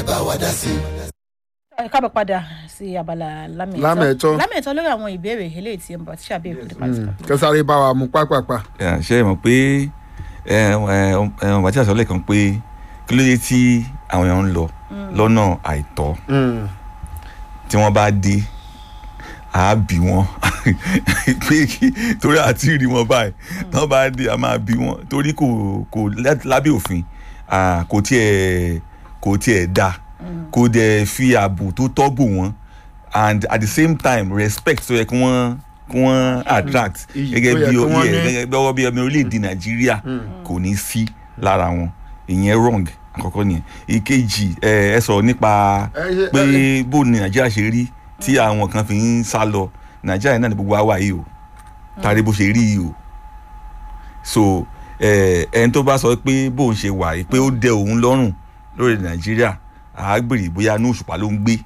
bá wa dá sí. ẹ káàbọ̀ padà sí abala lámẹ̀tọ́ Lámẹ̀tọ́. lámẹ̀tọ́ lórí àwọn ìbéèrè eléyìí tí ẹ ń bọ̀ tí ṣàbí èkó nípa ti kàpé. kẹsàrí bá wa mú pápápá. Yeah, ṣe é mọ̀ pé ọmọ àti àṣọlẹ̀ kan pé kí ló dé tí àwọn èèyàn ń lọ lọ́nà àìtọ́ tí wọ́n bá dé a bí wọn pé kí torí àti rí wọn báyìí tí wọ́n bá dé a máa bí wọn torí kò kò lá- lábẹ́ òfin ah, kò tiẹ̀ kò tiẹ̀ da kò dẹ̀ fi ààbò tó tọ́ bò wọ́n and at the same time respect tó yẹ kí wọ́n kí wọ́n attract Iyì gẹ́gẹ́ tó yẹ bí kí ó wọ́n yẹ ní. gẹ́gẹ́ bí ọwọ́ bí ọmọ orílẹ̀-èdè nàìjíríà kò ní sí lára wọn ìyẹn wrong àkọ́kọ́ nìyẹn ìkejì ẹ ẹ sọ̀rọ̀ nípa Ẹ ṣe- pé ẹ- bó ni nàìjíríà ṣe rí tí àwọn kan fi ń sá lọ nàìjíríà náà ni gbogbo wa wà yìí o tàrí bó ṣe rí yìí o so ẹ ẹni tó bá sọ pé bóun ṣe wà yìí pé ó dẹ òun lọ́rùn lórí nàìjíríà àágbèrè bóyá inú òṣùpá ló ń gbé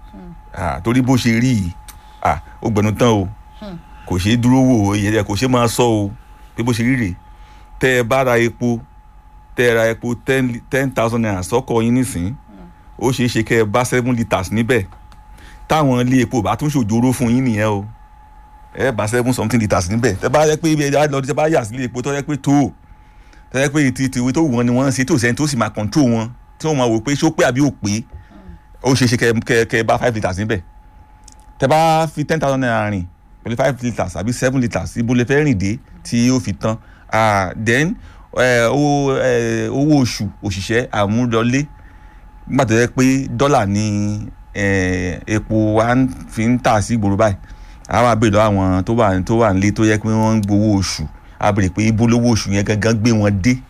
Ah, torí bó ṣe rí yìí ah, ó gbẹnu tán o kò ṣeé dúró wò ó ìyẹn kò ṣeé máa sọ o pé bó ṣe rí rèé tẹ ẹ bá ra epo tẹ ẹ ra epo ten ten thousand naira sọkọ yín nísìn ó ṣeé ṣe kẹ ẹ bá seven litres níbẹ̀ táwọn ilé epo bá tún ṣòjóró fún yín nìyẹn o ẹ bá seven something litres níbẹ̀ tẹ bá yẹ pé ibi ẹja lọ tẹ bá yà sílé epo tó yẹ pé tó o tẹ yẹ pé ti tiwe tó wù wọn ni wọ́n ń ṣe tó sẹ́ni tó sì máa control wọn tí wọ́n máa wò pé ṣó pé àbí ò pé ó ṣeé ṣe kẹ kẹ kẹ bá five litres níbẹ̀ tẹ bá fi ten thousand naira rìn pẹ̀lú five litres àbí seven litres ibo lè fẹ́ rìn dé tí ó fi tán Ah, then eh, owó eh, owó oṣù òṣìṣẹ́ àmúlọlé nígbà tó yẹ pé dọ́là ni eh, epo wa ń- fi ń tà sí ìgboro báyìí àwọn àbèrè lọ́wọ́ àwọn tó wà tó wà nílé tó yẹ pé wọ́n ń gbowó oṣù àbèrè pé ibo lówó oṣù yẹn gangan gbé wọn dé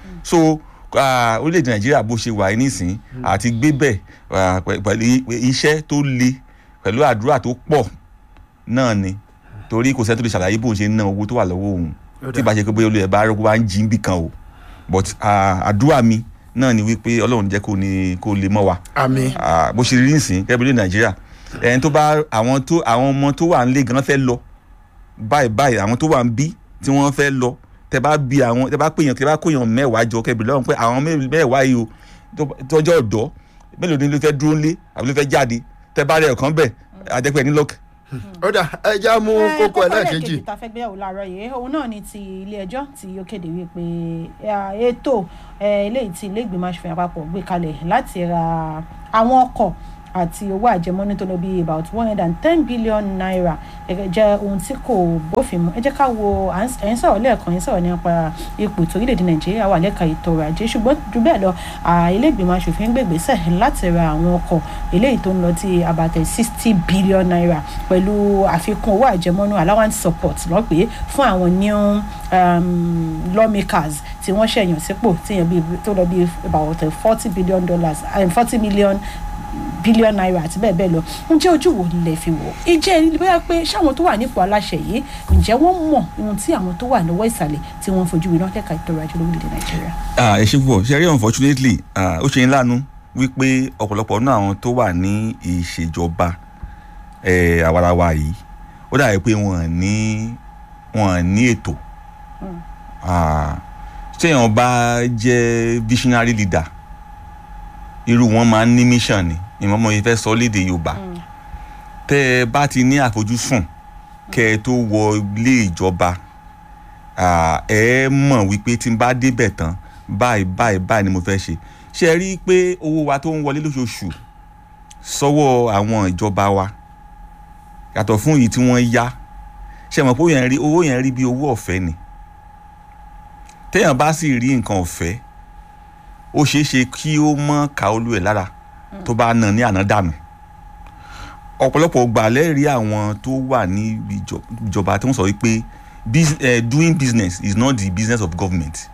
so ah, orílẹ̀-èdè nàìjíríà bó ṣe wà yìí nísìn àti gbé bẹ̀ ah, pẹ̀- pẹ̀lú i- iṣẹ́ tó le pẹ̀lú àdúrà tó pọ̀ náà ni torí kò sẹ́ni tó lè ṣàlàyé bóun ṣe ń ná owó tó wà lọ́wọ́ òun tí ìbá ṣe pé bóyá olùyẹ̀ bá rọ́gbó bá ń jí níbì kan o but ah, àdúrà mi náà ni wípé ọlọ́run jẹ́ kó ní kó lè mọ́ wa àmì Ah, bó ṣe rí nísìn kẹ́bílẹ̀ nàìjíríà ẹni tó bá àwọn tó àwọn ọmọ tó wà nílé gan fẹ́ lọ báyìí báyìí àwọn tó wà ń bí tí wọ́n fẹ́ lọ tẹ bá bí àwọn tẹ bá pèèyàn tẹ bá kóyàn mẹ́wàá jọ kẹ́bílẹ̀ lọ́run pé àwọn mẹ́- mẹ́wàá yìí o tó- tọ́jọ́ ọ̀dọ́ mélòó ni ló fẹ́ dúró nílé àbí ló fẹ́ jáde tẹ bá rẹ̀ ọ̀kan bẹ̀ àjẹpẹ́ ní lọ́ọ̀kì ó dà ẹja mú kókó ẹlẹ́ẹ̀kejì. tá a fẹ́ gbéyàwó láàárọ̀ yìí òun náà ni ti ilé ẹjọ́ tí ó kéde wípé ah, ètò eh, eléyìí tí ilé ìgbìmọ̀ aṣòfin àpapọ̀ gbé kalẹ̀ láti ra àwọn ọkọ̀ àti owó àjẹmọ́ní tó lọ bí about one hundred and ten billion naira gẹ́gẹ́ jẹ́ ohun tí kò bófin mu ẹ jẹ́ ká wo à ń s- ẹ̀ ń sọ̀rọ̀ lẹ́ẹ̀kan ẹ̀ ń sọ̀rọ̀ nípa ipò tó orílẹ̀-èdè nàìjíríà wà lẹ́ka ètò ọrọ̀ ajé ṣùgbọ́n ju bẹ́ẹ̀ lọ ah, ilé ìgbìmọ̀ aṣòfin gbègbèsẹ̀ láti ra àwọn ọkọ̀ eléyìí tó ń lọ tí abatẹ sixty billion naira pẹ̀lú àfikún owó àjẹmọ́nú allowance support lọ́pẹ́ fún àwọn new um, lawmakers tí wọ́n ṣẹ̀yàn sípò tíyẹn bí tó lọ bí about forty billion dollars forty million billion naira àti bẹ́ẹ̀ bẹ́ẹ̀ lọ ǹjẹ́ ojú wo lẹ fi wò ìjẹ́ ẹni bóyá pé ṣáwọn tó wà nípò aláṣẹ yìí ǹjẹ́ wọ́n mọ̀ ohun tí àwọn tó wà lọ́wọ́ ìsàlẹ̀ tí wọ́n fojú winá lẹ́ka ètò ọrọ̀ ajé lórílẹ̀‐èdè nàìjíríà. Ah, ẹ ṣe púpọ̀ ṣe rí unfortunately ah, ó ṣe ń lánu wípé ọ̀pọ̀lọpọ̀ nínú àwọn tó wà ní ìṣèjọba eh, àwarawa yìí ó dàbí pé wọ́n ní wọ́n ní ètò Ah, téèyàn bá jẹ́ visionary leader irú wọn máa ń ní mission ni ìmọ̀mọ́ yìí fẹ́ sọ léde yorùbá tẹ́ ẹ bá ti ní àfojúsùn kẹ́ ẹ tó wọ ilé ìjọba ah, ẹ mọ̀ wípé tí n bá débẹ̀ tán báyìí báyìí báyìí ni mo fẹ́ ṣe ṣe ẹ rí i pé owó wa tó ń wọlé lóṣooṣù sọ́wọ́ àwọn ìjọba wa yàtọ̀ fún èyí tí wọ́n yá ṣe mọ̀ pé owó yẹn rí owó yẹn rí bí owó ọ̀fẹ́ ni téèyàn bá sì rí nǹkan ọ̀fẹ́ ó ṣeé ṣe kí ó mọ́ ká olú ẹ̀ lára tó bá nà ní àná dànù ọ̀pọ̀lọpọ̀ gbà lẹ́rìí àwọn tó wà ní ìjọ- ìjọba tó ń sọ wípé bus- eh, doing business is not the business of government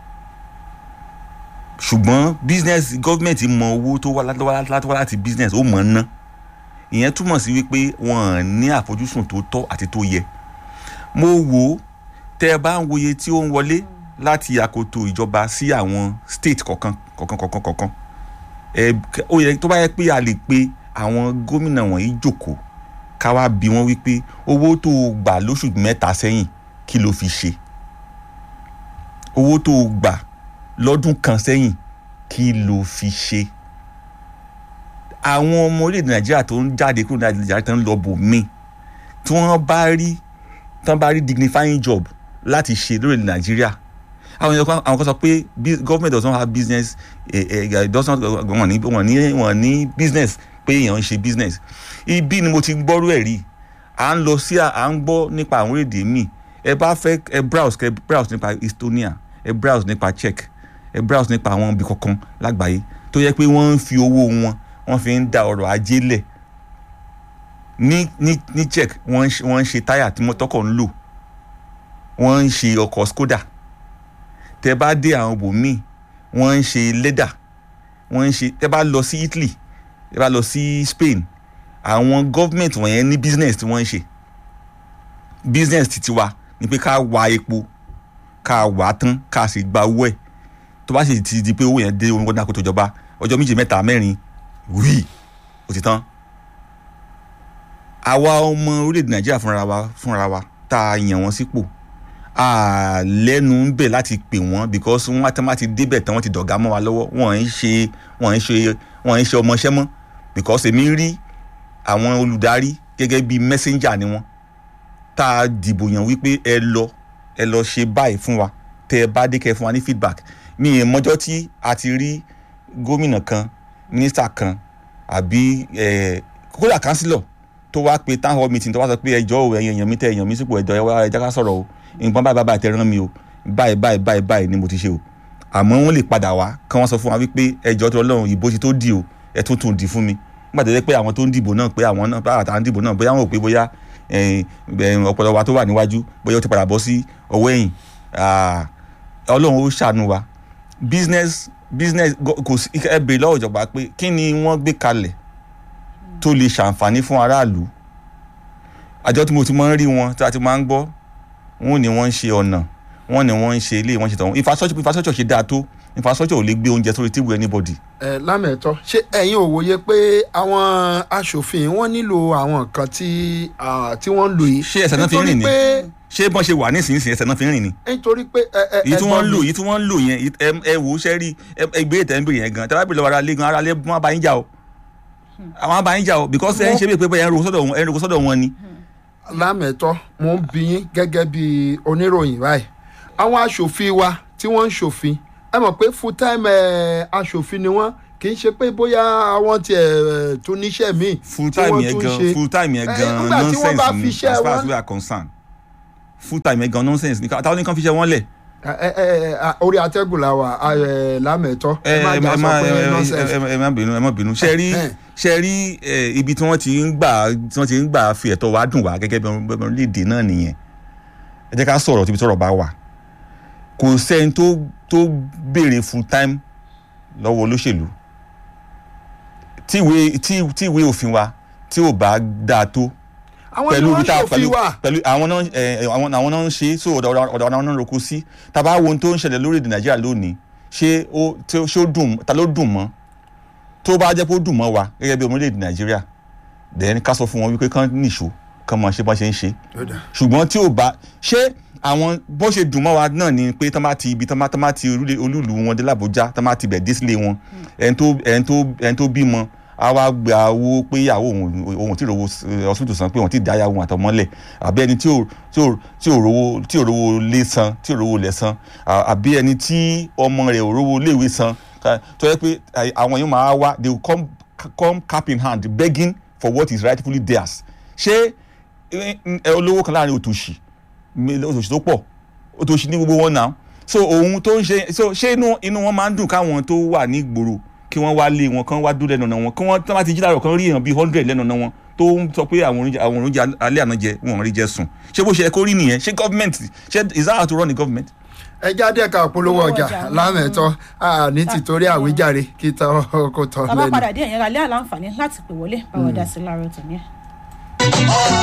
ṣùgbọ́n business government mọ owó tó wá láti wá láti wá láti business ó mọ̀ ọ́n ná ìyẹn túmọ̀ sí wípé wọ́n ní àfojúsùn tó tọ́ àti tó yẹ mo wò ó tẹ́ ẹ bá ń wòye tí ó ń wọlé láti àkótó ìjọba sí àwọn state kọ̀ọ̀kan kọ̀ọ̀kan kọ̀ọ̀kan kọ̀ọ̀kan ẹ ó yẹ tó bá yẹ pé a lè pe àwọn gómìnà wọ̀nyí jókòó ká wá bí wọ́n wípé owó tó o gbà lóṣù mẹ́ta sẹ́yìn kí ló fi ṣe owó tó o gbà lọ́dún kan sẹ́yìn kí ló fi ṣe àwọn ọmọ orílẹ̀-èdè nàìjíríà tó ń jáde kúrò ní nàìjíríà tó ń lọ bò mí tí wọ́n bá rí tí wọ́n bá rí dignifying job láti ṣe lórílẹ̀-èdè nàìjíríà àwọn èèyàn kan àwọn kan sọ pé bu- government does not have business eh, eh, does not wọ́n ní wọ́n ní wọ́n ní business pé èèyàn ń ṣe business ibi ni mo ti gbọ́rú ẹ̀ rí à ń lọ sí à à ń gbọ́ nípa àwọn orílẹ̀-èdè míì ẹ bá fẹ́ ẹ browse kẹ browse nípa Estonia ẹ browse nípa Czech ẹ browse nípa àwọn ibi kankan lágbàáyé tó yẹ pé wọ́n ń fi owó wọn wọ́n fi ń da ọrọ̀ ajé lẹ̀ ní ní ní Czech wọ́n ń ṣe wọ́n ń ṣe táyà tí mọ́tọ́kọ̀ ń lò wọ́n ń ṣe ọkọ̀ Skoda tẹ bá dé àwọn ibòmíì wọ́n ń ṣe lẹ́dà wọ́n ń ṣe tẹ bá lọ sí Italy tẹ bá lọ sí Spain àwọn government wọ̀nyẹn ní business tí wọ́n ń ṣe business titi wa ni pé ká wa epo ká wà á tán ká sì gba owó ẹ̀ tó bá sì ti di pé owó yẹn dé owó náà kó tó jọba ọjọ́ méje mẹ́ta mẹ́rin wíì ó ti tán àwa ọmọ orílẹ̀-èdè nàìjíríà fúnra wa fúnra wa tá a yàn wọ́n sípò a lẹ́nu ń bẹ̀ láti pè wọ́n because wọ́n á ti débẹ̀ tán wọ́n ti dọ̀gá mọ́ wa lọ́wọ́ wọ́n ń ṣe wọ́n ń ṣe wọ́n ń ṣe ọmọọṣẹ́ mọ́ because èmi rí àwọn olùdarí gẹ́gẹ́ bíi messenger ni wọ́n tá a dìbò yàn wípé ẹ lọ ẹ lọ ṣe báyìí fún wa tẹ ẹ bá dé kẹ fún wa ní feedback mi ì mọjọ́ tí a ti rí gómìnà kan mínísítà kan àbí ẹ kódà kánsílọ̀ tó wá pe town hall meeting tó wá sọ pé ẹjọ́ o ẹ̀yàn èèyàn mi tẹ èèyàn mi sípò ẹjọ́ ẹ wá ẹjọ́ ká sọ̀rọ̀ o nǹkan báyìí báyìí tẹ rán mi o báyìí báyìí báyìí báyìí ni mo ti ṣe o àmọ́ wọ́n lè padà wá kí wọ́n sọ fún wa wípé ẹjọ́ tó lọ́rùn ìbò ti tó di o ẹ tún tún di fún mi nígbà tó yẹ pé àwọn tó ń dìbò náà pé àwọn náà bá àtàwọn dìbò náà bóyá wọn ò pé bóyá ọpọlọ wa tó wà níwájú bóyá ó ti padà bọ́ sí ọwọ́ ẹ̀yìn ọlọ́run ó ṣàánú wa business business kò sí ẹ bèrè lọ́wọ́ ìjọba pé kí ni wọ́n gbé kalẹ̀ tó lè ṣàǹfààní fún aráàlú àjọ tí mo ti máa ń rí wọn tí a ti máa ń gbọ́ wọn ni wọ́n ń ṣe ọ̀nà wọn ni wọ́n ń ṣe ilé wọ́n ṣe tọ̀hún infrastructure infrastructure ṣe dáa tó infrastructure ò lè gbé oúnjẹ sórí table anybody. ẹ lámẹ̀tọ́ ṣé ẹ̀yin ò wòye pé àwọn aṣòfin wọ́n nílò àwọn nǹkan tí tí wọ́n ń lò yìí. ṣé ẹsẹ̀ náà fi ń rìn ni ṣé bọ́n ṣe wà nísinsìnyí ẹsẹ̀ náà fi ń rìn ni. nítorí pé ẹ ẹ èyí tí wọ́n ń lò èyí tí wọ́n ń lò yẹn ẹ wò ó ṣe rí ẹgbẹ́ ìtẹ̀ ń bèrè yẹn gan tẹ́lá bèrè lọ́wọ́ ara lé gan ara lé wọ́n bá yín jà o àwọn bá yín jà o because ẹ ń ṣe bí pé ẹ ń ro sọ́dọ̀ wọn ni. lámẹ̀tọ́ mo ń bi yín gẹ́gẹ́ bí oníròyìn báyìí àwọn aṣòfin wa tí wọ́n ń ṣòfin ẹ mọ̀ pé full time aṣòfin ni wọ́n kì í ṣe pé bóyá àwọn tiẹ̀ tó níṣẹ́ míì full time yẹn gan full time yẹn gan nonsense ni as far as we are concerned full time yẹn gan nonsense ni táwọn nìkan fi ṣe wọ́n lẹ̀. orí atẹ́gùn la wà lámẹ̀tọ́ ẹ má jà sọ pé nonsense. ẹ má bínú ẹ má bínú ṣe rí ṣe rí ibi tí wọ́n ti ń gbà tí wọ́n ti ń gbà fi ẹ̀tọ́ wa dùn wá gẹ́gẹ́ bí orílẹ̀-èdè náà nìyẹn ẹ jẹ́ ká sọ̀rọ̀ tíbi tọ́rọ̀ bá wà kò sẹ́ni tó tó béèrè full time lọ́wọ́ olóṣèlú tí ìwé tí tí ìwé òfin wa tí ò bá dáa tó pẹ̀lú ibi tá pẹ̀lú pẹ̀lú àwọn náà ẹ àwọn àwọn náà ń ṣe so ọ̀dọ̀ ọ̀dọ̀ àwọn náà ń roko sí tàbá wo ohun tó ń ṣẹlẹ̀ lórí èdè nàìjíríà lónìí ṣé ó ṣé ó dùn ta ló dùn mọ́ tó bá jẹ́ pé ó dùn mọ́ wa gẹ́gẹ́ bí ọmọlẹ́dẹ̀ nàìjíríà then ká sọ fún wọn wípé kán nìṣó kán mọ̀ ṣe bọ́n ṣe ń ṣe ṣùgbọ́n tí ò bá ṣé àwọn bó ṣe dùn mọ́ wa náà ni pé tán bá ti ibi tán bá ti olúùlú wọn dé làbújá tán bá ti bẹ̀ dé sílé wọn ẹni tó ẹni tó ẹni tó bímọ a wá gba owó pé ìyàwó òun òun tí ò rówó hospital san pé òun ti dáyà òun àtọmọ́lẹ̀ àbí ẹni tí ò tí ò tí ò rówó tí ò rówó lé san tí ò rówó lẹ̀ san àbí ẹni tí ọmọ rẹ̀ ò rówó léèwé san tó yẹ pé àwọn yóò máa wá they will come come cap in hand begging for what is rightfully theirs ṣé olówó kan láàrin òtòṣì òtòṣì tó pọ̀ òtòṣì ní gbogbo wọn náà so ohun tó ń ṣe so ṣé inú inú wọn máa ń dùn káwọn tó wà ní ìgboro kí wọ́n wá lé wọn kán wá dúró lẹ́nu ọ̀nà wọn kí wọ́n tó bá ti jí láàárọ̀ kan rí èèyàn bíi hundred lẹ́nu ọ̀nà wọn tó ń sọ pé àwọn oúnjẹ àwọn oúnjẹ alẹ́ àná jẹ wọn ò rí jẹ sùn ṣé bó ṣe ẹ kó rí nìyẹn ṣé government ṣé is that how to run the government. ẹ jáde ẹ̀ka polówó ọjà lámẹ̀tọ́ ní tìtorí àwíjàre kí tọ́ kó tọ́ lẹ́nu. bàbá padà dé ẹ̀yẹ́ra lé àlàǹfààní láti pè wọlé báwo dá sí láàárọ̀ tòní ẹ̀.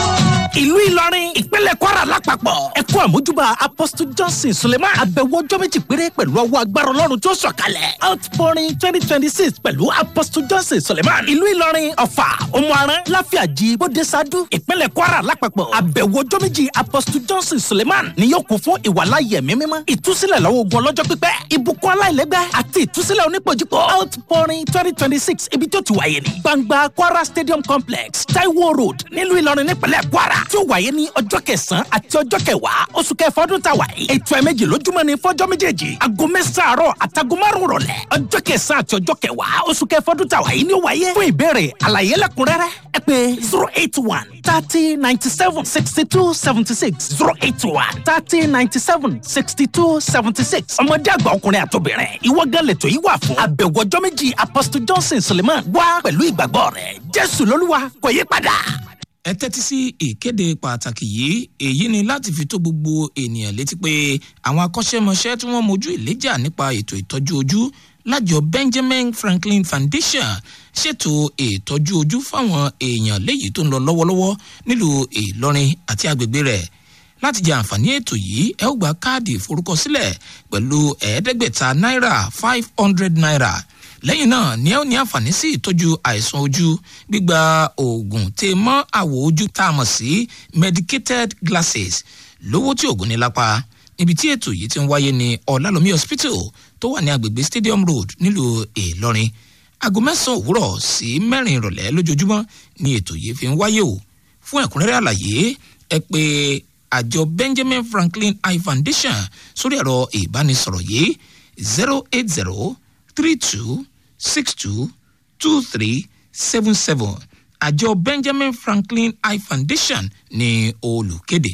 ìlú ìlọrin ìpínlẹ̀ kwara lápapọ̀ ẹ kú àmójúbà apostle johnson suleiman àbẹ̀wò ọjọ́ méjì péré pẹ̀lú ọwọ́ agbára ọlọ́run tó sọ̀kalẹ̀ outpouring twenty twenty six pẹ̀lú apostle johnson suleiman ìlú ìlọrin ọ̀fà òmùaran láfíàjì bódesadu ìpínlẹ̀ kwara lápapọ̀ àbẹ̀wò ọjọ́ méjì apostle johnson suleiman ni yóò kún fún ìwàláyé ẹ̀mí mímọ́ ìtúsílẹ̀ lọ́wọ́ ogun ọlọ́jọ́ pípẹ́ ìbùkún aláìlẹ́gbẹ́ àti ìtúsílẹ̀ onípojúpọ̀ outpouring twenty twenty six ibi tó ti wáyé ní gbangba kwara stadium complex taiwo road nílùú ìlọrin nípínlẹ̀ kwara tí ó wáyé ní ọjọ́ kẹsàn-án àti ọjọ́ kẹwàá oṣù kẹfà ọdún tá a wà yìí ètò ẹ̀mẹ́jì lójúmọ́ ni fọ́jọ́ méjèèjì aago mẹ́sàn-án àárọ̀ àtàgọ́ márùn-ún rọ̀lẹ́ ọjọ́ kẹsàn-án àti ọjọ́ kẹwàá oṣù kẹfà ọdún tá a wà yìí ni ó wáyé fún ìbéèrè àlàyé lẹ́kùnrẹ́rẹ́ ẹ pé zero eight one thirty ninety seven sixty two seventy six zero eight one thirty ninety seven sixty two seventy six ọmọdé àgbà ọkùnrin àtobìnrin ìwọ gan lẹ́tọ̀ yìí wà fún àbẹ̀wò ọjọ́ méjì apostle johnson suleiman wá pẹ̀lú ìgbàgbọ́ rẹ̀ jésù lolúwa kò yí padà ẹ tẹ́tí sí ìkéde pàtàkì yìí èyí ni láti fi tó gbogbo ènìyàn létí pé àwọn akọ́ṣẹ́mọṣẹ́ tí wọ́n mojú ìléjà nípa ètò ìtọ́jú ojú lájọ benjamin franklin foundation ṣètò ìtọ́jú ojú fáwọn èèyàn léyìí tó ń lọ lọ́wọ́lọ́wọ́ nílùú ìlọrin àti agbègbè rẹ̀ láti jẹ àǹfààní ètò yìí ẹ ó gba káàdì ìforúkọsílẹ̀ pẹ̀lú ẹ̀ẹ́dẹ́gbẹ̀ta náírà five hundred naira lẹ́yìn náà ni ẹ ó ní àǹfààní sí ìtọ́jú àìsàn ojú gbígba oògùn tè mọ́ àwọ̀ ojú tá a mọ̀ sí medicated glasses lówó tí oògùn ní lápá níbi tí ètò yìí ti ń wáyé ní ọ̀làlómi hospital tó wà ní agbègbè stadium road nílùú ìlọrin aago mẹ́sàn-án òwúrọ̀ sí mẹ́rin ìrọ̀lẹ́ lójoojúmọ́ ni ètò yìí fi ń wáyé o fún ẹ̀kúnrẹ́rẹ́ àlàyé ẹ pé àjọ benjamin franklin eye foundation sórí ẹ̀rọ ìbánisọ̀rọ̀ yìí zero eight zero three two six two two three seven seven àjọ benjamin franklin eye foundation ní olùkéde.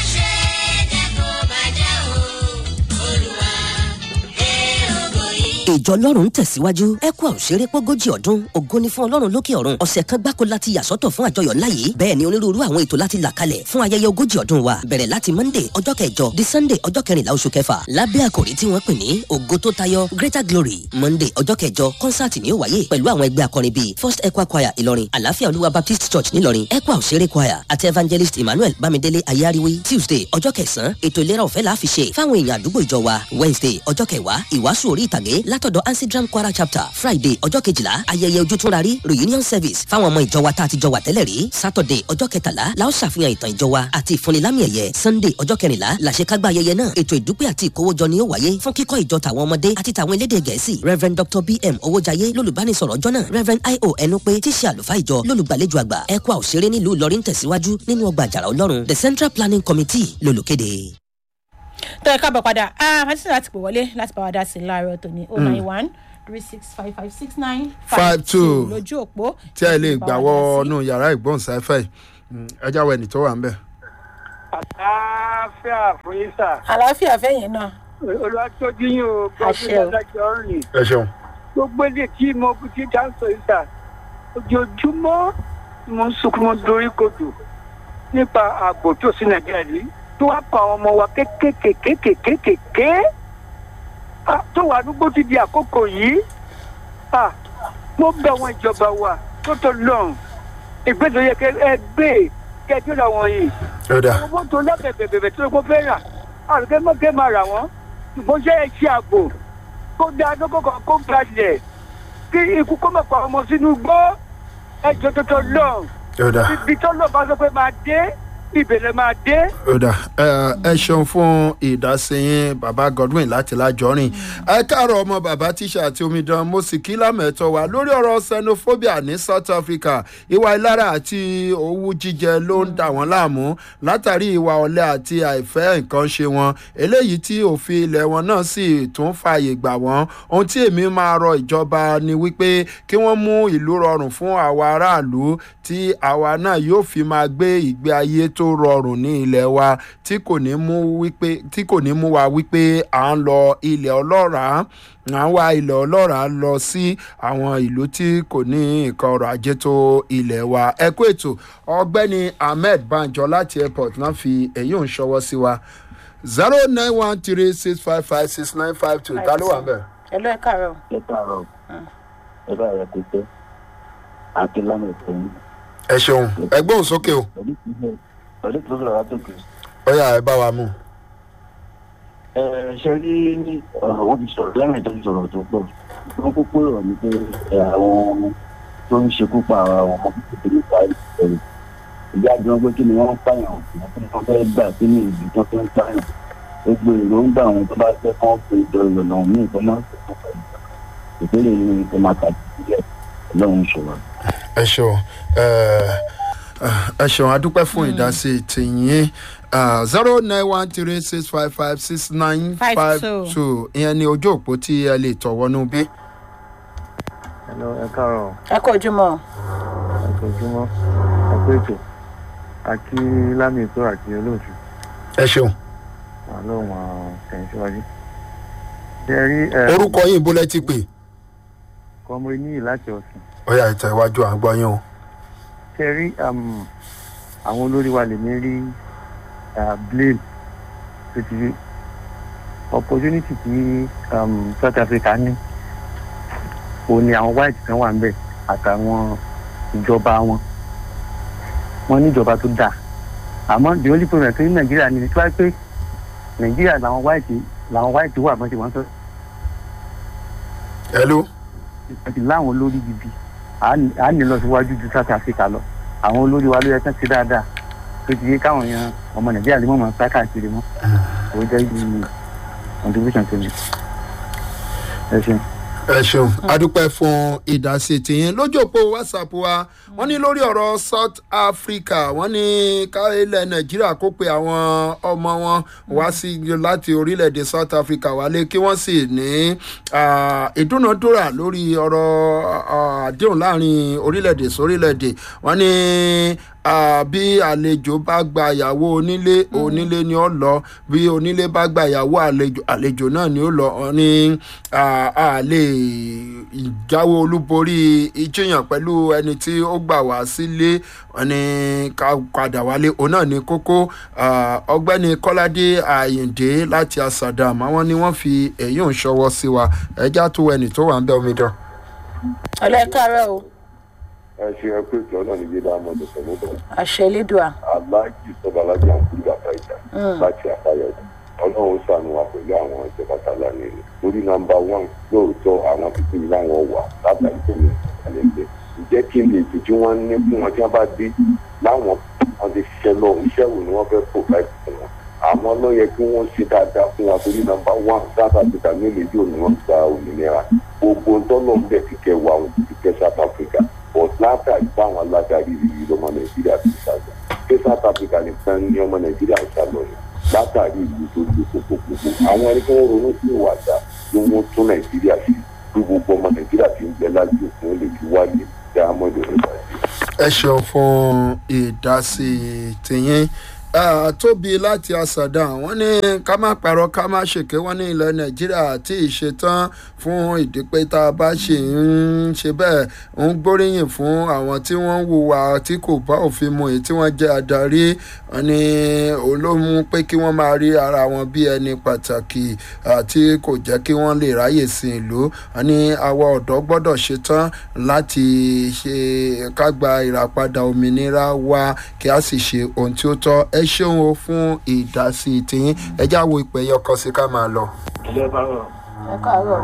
ìjọ ọlọ́run ń tẹ̀síwájú ẹ̀kú àwòṣeré pọ́gójì ọdún ògo ni fún ọlọ́run lókè ọ̀run ọ̀sẹ̀ kan gbáko láti yàsọ́tọ̀ fún àjọyọ̀ ńlá yìí bẹ́ẹ̀ ni onírúurú àwọn ètò láti là kalẹ̀ fún ayẹyẹ ogójì ọdún wa bẹ̀rẹ̀ láti monday ọjọ́ kẹjọ di sunday ọjọ́ kẹrìnlá oṣù kẹfà lábẹ́ àkòrí tí wọ́n pè ní ògo tó tayọ greater glory monday ọjọ́ kẹjọ kọ́nsáàtì ni ó wáyé pẹ̀lú àwọn ẹgbẹ́ akọrin bíi first equa choir ìlọrin àlàáfíà olúwa baptist church nílọrin equa òṣèré choir àti evangelist emmanuel bámidélé ayáríwí tuesday ọjọ́ kẹsàn-án ètò ìlera ọ̀fẹ́ la fi ṣe fáwọn èèyàn àdúgbò ìjọ wa wednesday ọjọ́ kẹwàá ìwàásù orí ìtàgé látọ̀dọ̀ ansidram kwara chapter friday ọjọ́ kejìlá ayẹyẹ ojútùnrarí reunion service fáwọn ọmọ ìjọ wa tá a ti jọ wà tẹ́lẹ̀ rí saturday ọjọ́ kẹtàlá la ó ṣàfihàn ìtàn ìjọ wa àti ìfúnnilámì ẹ̀yẹ sunday ọjọ́ kẹrìnlá làṣekágbá ayẹyẹ náà ètò ìdúpẹ́ àti ìkówójọ ni ó wáyé fún kíkọ́ ìjọ tàwọn ọmọdé àti tàwọn elédè gẹ̀ẹ́sì reverend dr bm owójayé lólùbánisọ̀rọ̀ ọjọ́ náà reverend io ẹnupe tíṣe àlùfáà ìjọ lólùgbàlejò àgbà ẹ̀kọ́ òṣèré nílùú ìlọrin tẹ̀síwájú nínú ọgbà àjàrà ọlọ́run the central planning committee lólùkéde tó ẹ káàbọ̀ padà àti láti pè wọlé láti bá wa dá sí i láàárọ̀ tòní oh nine one three six five five six nine Five two. lójú òpó tí ẹ lè bá gbà wa dá sí. wọnú yàrá ìgbóhùnsáfẹ́ yìí ẹ jáwọ́ ẹni tó wà ń bẹ̀. àlàáfíà fún yín sà àlàáfíà fẹ́yìn náà olùwàtòjú yín o Àṣẹ gbọ́dọ̀ o. adájọ́ rìn ẹ ṣeun. gbogbo ilé tí mo ti dáńsọ yìí sà ojoojúmọ́ ni mo ń sunkún mo dorí kodò nípa ààbò tó sí nàìjíríà yìí tó wá pa àwọn ọmọ wa kékèké kékèké Ah, tó wà àdúgbò ti di àkókò yìí Ah, mo bẹ àwọn ìjọba wa tó tó lọ́rùn ìgbésẹ̀ yẹ kẹ ẹ gbé kẹjọ làwọn yìí ẹ dà owó tó lábẹ̀bẹ̀bẹ̀ tó kó fẹ́ rà àrùkẹ́ mọ́kẹ́ máa rà wọ́n ṣùgbọ́n ṣe é ṣe ààbò kó dáa lọ́kọ̀ kan kó gbalẹ̀ kí ikú kó mọ̀ pa ọmọ sínú gbọ́ ẹjọ́ tó tó lọ ẹ dà ibi tó lọ bá sọ pé máa dé ìbẹ̀rẹ̀ máa dé. ẹ dà ẹ ẹ ṣeun fún ìdásíyìn baba godwin láti lájọrin ẹ káàárọ̀ ọmọ bàbá tíṣà àti omidan mo sì kí lámẹ̀tọ́ wa lórí ọ̀rọ̀ xenophobia ní south africa ìwà ìlara àti owú jíjẹ ló ń dà wọ́n láàmú látàrí ìwà ọ̀lẹ àti àìfẹ́ nǹkan ṣe wọn eléyìí tí òfin ilẹ̀ wọn náà sì tún fààyè gbà wọ́n ohun tí èmi máa rọ ìjọba ni wípé kí wọ́n mú ìlú rọrùn fún àwa aráàlú tí àwa náà yóò fi máa gbé ìgbé ayé tó rọrùn ní ilẹ̀ wa tí kò ní mú wípé tí kò ní mú wa wípé à ń lọ ilẹ̀ ọlọ́ràá à ń wá ilẹ̀ ọlọ́ràá lọ sí àwọn ìlú tí kò ní nǹkan ọrọ̀ ajé tó ilẹ̀ wa ẹ kú ètò ọgbẹ́ni ahmed banjo láti airport náà fi èyí ò ń ṣọwọ́ sí wa zero nine one three six five five six nine five two ta ló wà bẹ́ẹ̀. ẹ lọ ẹ káàárọ̀ ẹ káàárọ̀ ẹ bá rẹ ti pé akínlámì fún ẹ ṣeun ẹgbẹ́ òun sókè o. pẹ̀lú ìpínlẹ̀ pẹ̀lú tó sọ̀rọ̀ látòkè. ó yà ẹ bá wa mú. ẹ ṣe rí ọ̀rọ̀ wọn ti sọ̀rọ̀ lẹ́rìn tó ti sọ̀rọ̀ tó pọ̀ wọ́n kókó rọ̀ ní pé ẹ, àwọn tó ń ṣekú pa àwọn ọmọ kékeré nípa ìṣẹ̀lẹ̀ ìyá àjọ pé kí ni wọ́n ń pààyàn kí wọ́n fẹ́ gbà kí ni ìlú tó fẹ́ ń pààyàn gbogbo èròǹgbà àwọn tó bá fẹ́ kán pé ìdọ̀rọ̀ lọ́wọ́ ní ìfọ́ máa ń sọ̀rọ̀ pẹ̀lú ìpínlẹ̀ yìí ni kò máa tàbí sílẹ̀ ọlọ́run ṣòro. ẹ ṣeun ẹ ẹ ṣeun adúpẹ́ fún ìdásí tìyín zero nine one three six five five six nine Five five two. two ìyẹn ni ojú òpó tí ẹ lè tọ̀ wọnú bí. Hello, ẹ káàárọ̀ ẹ kó ojúmọ́ àtòjúmọ́ ẹkú ètò àti lámì ètò àti olóòtú ẹ ṣeun wà lóhùn àwọn tẹ̀yìn síwájú. ṣe rí ẹ orúkọ yìí bó lẹ ti pè kọmọ níyì láti ọ̀sìn ó yà ìtẹ̀ iwájú à ń gbọ́ yín o. ṣe rí um, àwọn olórí wa lè ní rí uh, blame tó ti rí opportunity tí um, south africa ní òun ni àwọn white kan wà ń bẹ̀ àtàwọn ìjọba wọn wọn ní ìjọba tó dáa àmọ́ the only problem tó ní nàìjíríà ni tí wáá pé nàìjíríà làwọn white làwọn white wà bọ́n ṣe wọ́n sọ hello àti láwọn olórí gidi à á ní lọ síwájú ju south africa lọ àwọn olórí wa ló yẹ kán ṣe dáadáa tó ti yé káwọn yan ọmọ nàìjíríà lè mọ̀ mọ́ sá káàkiri mọ́ kò jẹ́ ibi contribution to me ẹ ṣeun. ẹ ṣeun adúpẹ́ fún ìdásí tìyín lójú òpó whatsapp wa wọ́n ní lórí ọ̀rọ̀ south africa wọ́n ní ká ilẹ̀ nàìjíríà kó pe àwọn ọmọ wọn wá sí láti orílẹ̀-èdè south africa wálé kí wọ́n sì ní ah, ìdúnàdúrà lórí ọ̀rọ̀ ah, àdéhùn láàrin orílẹ̀-èdè sórílẹ̀-èdè wọ́n ní ah, bí àlejò bá gba ìyàwó onílé onílé ni ó lọ bí onílé bá gba ìyàwó àlejò àlejò náà ni ó lọ wọ́n ní ah, a lè jáwé olúborí ìjìyàn pẹ̀lú ẹni tí ó gbà wá sílé wọ́n ní ká padà wálé òun náà ní kókó ah, ọgbẹ́ni kọ́ládé àyìndé láti asàdàm àwọn ni wọ́n fi èyí ń ṣọwọ́ sí wa ẹjá tó ẹnì tó wà ń bẹ omidan. ọlẹ́kàárọ̀ o ẹ ṣe ẹ pé ìjọ náà ní yé dáhùn ọdún pẹ̀lú ọdún àṣẹ elédùà aláàjì sọba alájà ń kúrò bàtà ìjà láti àfàyọ ọlọ́run sànù wa pẹ̀lú àwọn ìjọba tààlà ní ilé lórí nọmba one lóòótọ́ àwọn pípé láwọn wà látàrí tó ní àlẹ́gbẹ́ ǹjẹ́ kí ni ètò tí wọ́n ní fún wọn tí wọ́n bá dé láwọn wọn ti ṣiṣẹ́ lọ iṣẹ́ wo ni wọ́n fẹ́ provide fún wọn àmọ́ ló yẹ kí wọ́n ṣe dáadáa fún wa torí nọmba one south africa ní èlé yóò ní wọ́n gba òmìnira gbogbo ntọ́nà ń bẹ̀ kíkẹ́ wa àwọn kíkẹ́ south africa but látàrí báwọn aládarí rírí lọmọ nàìjíríà ti ṣàgbà pé south africa nìkan ní ọmọ nàìjíríà ń ṣàlọ ni látàrí ìlú tó le kókókókó àwọn ẹni tí wọn ronú sí ìwàdà ló wọn tún nàìjíríà sí bí gbogbo ọmọ nàìjíríà ti ń bẹ lájú òfin ó lè fi wáyé diamond oníbàjẹ́. ẹ ṣeun fún ìdásí tìyín Ah, tóbi láti àṣàdá wọn ní ká má parọ́ ká má ṣèké wọn ní ilẹ̀ nàìjíríà tí ìṣetán fún ìdípẹ́ tá a bá ṣe ń ṣe bẹ́ẹ̀ ń gbóríyìn fún àwọn tí wọ́n ń hùwà tí kò bá òfin mu èyí tí wọ́n jẹ́ adarí wọn ní olómú pé kí wọ́n máa rí ara wọn bí ẹni pàtàkì àti kò jẹ́ kí wọ́n lè ráyè sin ìlú wọn ní àwa ọ̀dọ́ gbọ́dọ̀ ṣetán láti ṣe ká gba ìràpadà òmìnira wa kí a sì ṣe ohun tí ó tọ́ ẹ ṣeun o fún ìdásí tiyín ẹ já wo ìpè yẹn ọkọ sí ká máa lọ. ilé bá rọ̀ ẹ káàárọ̀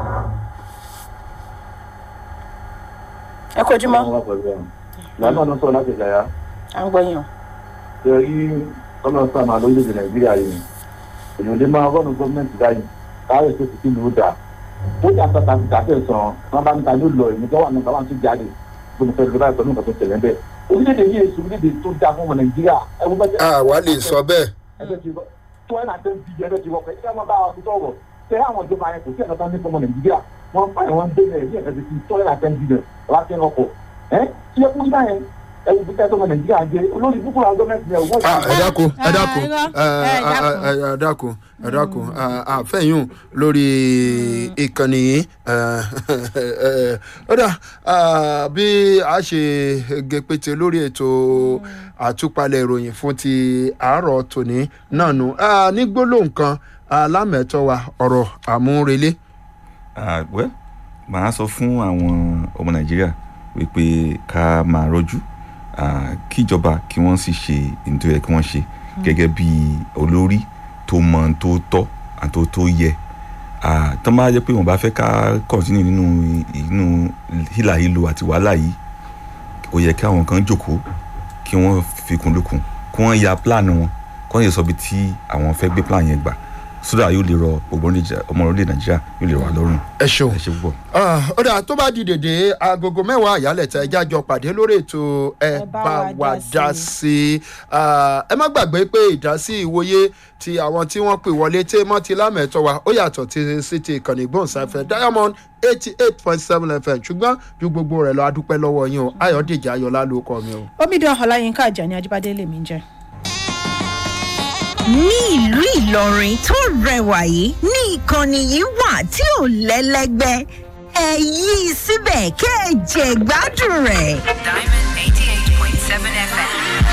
ẹ kó ojúmọ́ wọ́n wà pẹ̀lú ẹ̀ lánàá ọ̀nà sọ̀rọ̀ láti ìlàyà à ń gbọ́ yín o ṣe rí ọ̀nà sàmà lórílẹ̀‐èdè nàìjíríà yìí èèyàn lè máa rọ́ọ̀nù gọ́ọ̀mẹ̀ntì báyìí káwé tó ti kílù ó dà ó jà sọ́ta ti kàfẹ́ sàn wọn bá níta ló lọ èmi tó wà nípa wọn tún jáde gbọ́dọ̀ fẹ́ lè báyìí pẹ̀lú nǹkan tó tẹ̀lé bẹ́ẹ̀ orílẹ̀-èdè yìí èso orílẹ̀-èdè tó dáa fún ọmọ nàìjíríà ẹ wo bẹ́ẹ̀ àwa lè sọ bẹ́ẹ̀. ẹgbẹ́ ti wọ́ tó ẹ̀ náà tẹ́ ń bí ẹgbẹ́ ti wọ́ pẹ̀ ẹ máa bá wa fi sọ̀rọ̀ tẹ àwọn ìjọba yẹn kò sí ẹ̀ka tó ní fọmọ nàìjíríà wọ́n fà wọ́n dé ẹ̀ ní ẹ̀ka ti tó ẹ̀ náà tẹ́ ń bí ẹ̀ láti ẹ̀ ọkọ̀ ẹ̀ tí ẹ kún báyẹn ẹ wo bí kẹ́tọ́ ọmọ nàìjíríà jẹ olórí búkú àwọn gọ́ọ̀mẹ̀ntì yẹn wọ́n Ah, ẹ dákun ẹ dákun Ah, irọ́. ẹ Eh, dákun. ẹ ẹ dákun ẹ dákun àfẹ́yùn lórí ìkànnì yìí ẹ, ẹ, ó dà ah, bí a ṣe gẹpẹtẹ lórí ètò àtúpalẹ̀ ìròyìn fún ti àárọ̀ tòní náà nù Ah, ní gbólóhùn kan alámẹ̀tọ́ wa ọ̀rọ̀ àmúrelé. Ah, well màá sọ fún àwọn ọmọ nàìjíríà wípé ká máa rọjú ah, kíjọba kí wọ́n sì ṣe ní tó yẹ kí wọ́n ṣe gẹ́gẹ́ bí olórí tó mọ ohun tó tọ́ àti ohun tó yẹ Ah, tó máa jẹ́ pé wọ́n bá fẹ́ ká kọ́ntínú nínú inú hílàhílo àti wàhálà yìí ó yẹ kí àwọn kan jókòó kí wọ́n fikùn lukùn kí wọ́n ya plan wọn kí wọ́n yẹ sọ bí tí àwọn fẹ́ gbé plan yẹn gbà sódà yóò lè rọ gbogbo orílẹ̀- ọmọ orílẹ̀ nàìjíríà yóò lè rọ wá lọ́rùn. ẹ ṣeun ẹ ṣe púpọ̀. Ah, ó dà tó bá di dèdè agogo mẹ́wàá àyálẹ̀tẹ̀ ẹja jọ pàdé lórí ètò ẹ bá wa dá sí i Ah, ẹ má gbàgbé pé ìdásí ìwòye ti àwọn tí wọ́n pè wọlé tí mọ́ ti lámẹ̀tọ́ wa ó yàtọ̀ ti sí ti ìkànnì ìgbóhùnsáfẹ́ diamond eighty eight point seven fm ṣùgbọ́n ju gbogbo rẹ̀ lọ adúpẹ́ lọ́wọ́ yín o ayọ̀dèjì ayọ̀lá ló kọ́ mi o. omidan ọláyínká àjàní ajíbádé lèmi ń jẹ. ní ìlú ìlọrin tó rẹwà yìí ní ìkànnì yìí wà tí ò lẹ́lẹ́gbẹ́ ẹ yí i síbẹ̀ kẹ́ ẹ jẹ gbádùn rẹ̀. Diamond 88.7 FM.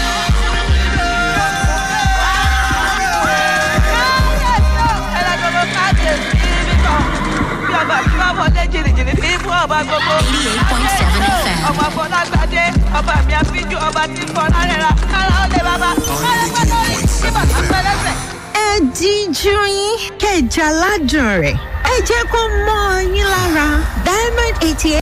ọba fọlágbádé ọba mi àfijù ọba tí ń fọ lárẹ́ra kára ó lè bàbá kára gbọ́dọ̀ rí kí bàtà pẹ́lẹ́sẹ̀. ẹ díjú yín kẹ́ ẹ jẹ aládùn rẹ̀ ẹ jẹ́ kó mọ́ ọ yín lára diamond eighty